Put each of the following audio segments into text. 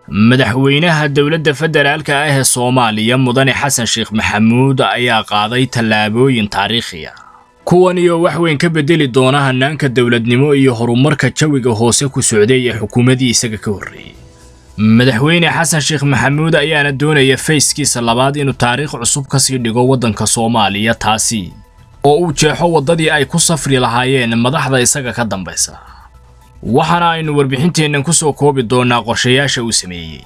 madaxweynaha dowladda federaalka ah ee soomaaliya mudane xasan sheekh maxamuud ayaa qaaday tallaabooyin taariikhi ah kuwan iyo wax weyn ka beddeli doona hannaanka dowladnimo iyo horumarka jawiga hoose ku socday ee xukuumaddii isaga ka horreeyey madaxweyne xasan sheekh maxamuud ayaana doonaya fayskiisa labaad inuu taariikh cusub ka sii dhigo waddanka soomaaliya taasi oo uu jeexo waddadii ay ku safri lahaayeen madaxda isaga ka dambaysa waxaana aynu warbixinteennan ku soo koobi doonnaa qorshayaasha uu sameeyey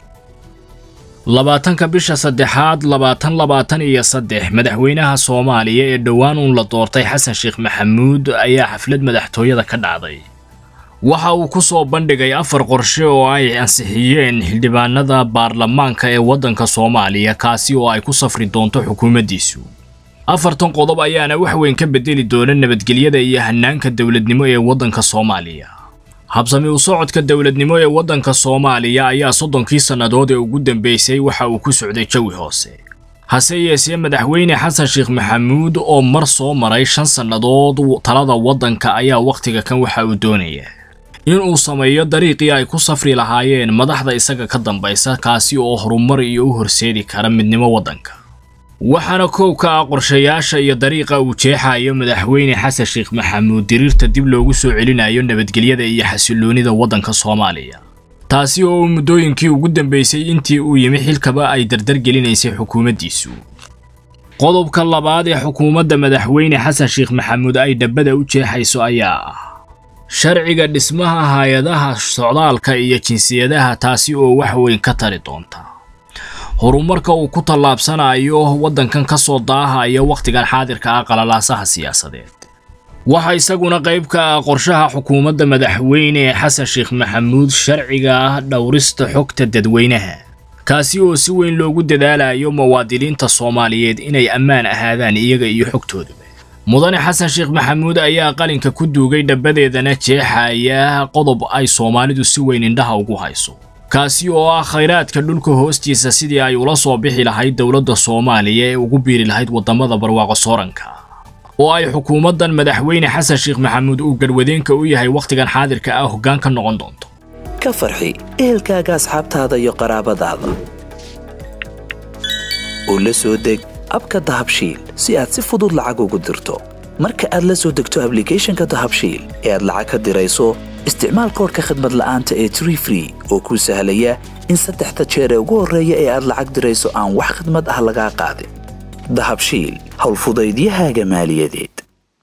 labaatanka bisha saddexaad labaatan labaatan iyo saddex madaxweynaha soomaaliya ee dhowaan uun la doortay xasan sheekh maxamuud ayaa xaflad madaxtooyada ka dhacday waxa uu ku soo bandhigay afar qorshe oo ay ansixiyeen xildhibaanada baarlamaanka ee waddanka soomaaliya kaasi oo ay ku safri doonto xukuumaddiisu afartan qodob ayaana wax weyn ka beddeli doona nabadgelyada iyo hannaanka dowladnimo ee waddanka soomaaliya habsami u socodka dowladnimo ee waddanka soomaaliya ayaa soddonkii sannadood ee ugu dambeysay waxa uu ku socday jawi hoose hase yeesee madaxweyne xasan sheekh maxamuud oo mar soo maray shan sannadood talada waddanka ayaa wakhtiga kan waxa uu doonaya inuu sameeyo dariiqii ay ku safri lahaayeen madaxda isaga ka dambaysa kaasi oo horumar iyo u horseedi kara midnimo waddanka waxaana koow ka ah qorshayaasha iyo dariiqa uu jeexayo madaxweyne xasan sheekh maxamuud diriirta dib loogu soo celinayo nabadgelyada iyo xasilloonida waddanka soomaaliya taasi oo muddooyinkii ugu dambeysay intii uu yimi xilkaba ay dardargelinaysay xukuumaddiisu qodobka labaad ee xukuumadda madaxweyne xasan sheekh maxamuud ay dhabbada u jeexayso ayaa ah sharciga dhismaha hay-adaha socdaalka iyo jinsiyadaha taasi oo wax weyn ka tari doonta horumarka uu ku tallaabsanayo waddankan ka soo daahaya wakhtigan xaadirka ah qalalaasaha siyaasadeed waxa isaguna qayb ka ah qorshaha xukuumadda madaxweyne xasan sheekh maxamuud sharciga ah dhowrista xogta dadweynaha kaasi oo si weyn loogu dadaalayo muwaadiniinta soomaaliyeed inay ammaan ahaadaan iyaga iyo xogtoodaba mudane xasan sheekh maxamuud ayaa qalinka ku duugay dhabbadeedana jeexaya qodob ay soomaalidu si weyn indhaha ugu hayso kaasi oo ah khayraadka dhulka hoostiisa sidii ay ula soo bixi lahayd dowladda soomaaliya ee ugu biiri lahayd waddamada barwaaqo sooranka oo ay xukuumaddan madaxweyne xasan sheekh maxamuud uu garwadeenka u yahay wakhtigan xaadirka ah hoggaan ka noqon doonto ka farxi ehelkaaga asxaabtaada iyo qaraabadaada oo la soo deg abka dahabshiil si aad si fudud lacag ugu dirto marka aad la soo degto ablicathonka dahabshiil ee aad lacag ka dirayso isticmaal koorka khadmad la'aanta ee tree free oo kuu sahlaya in saddexda jeer ee ugu horreeya ee aad lacag dirayso aan wax khidmad ah lagaa qaadin dahabshiil howlfudaydiyahaaga maaliyadeed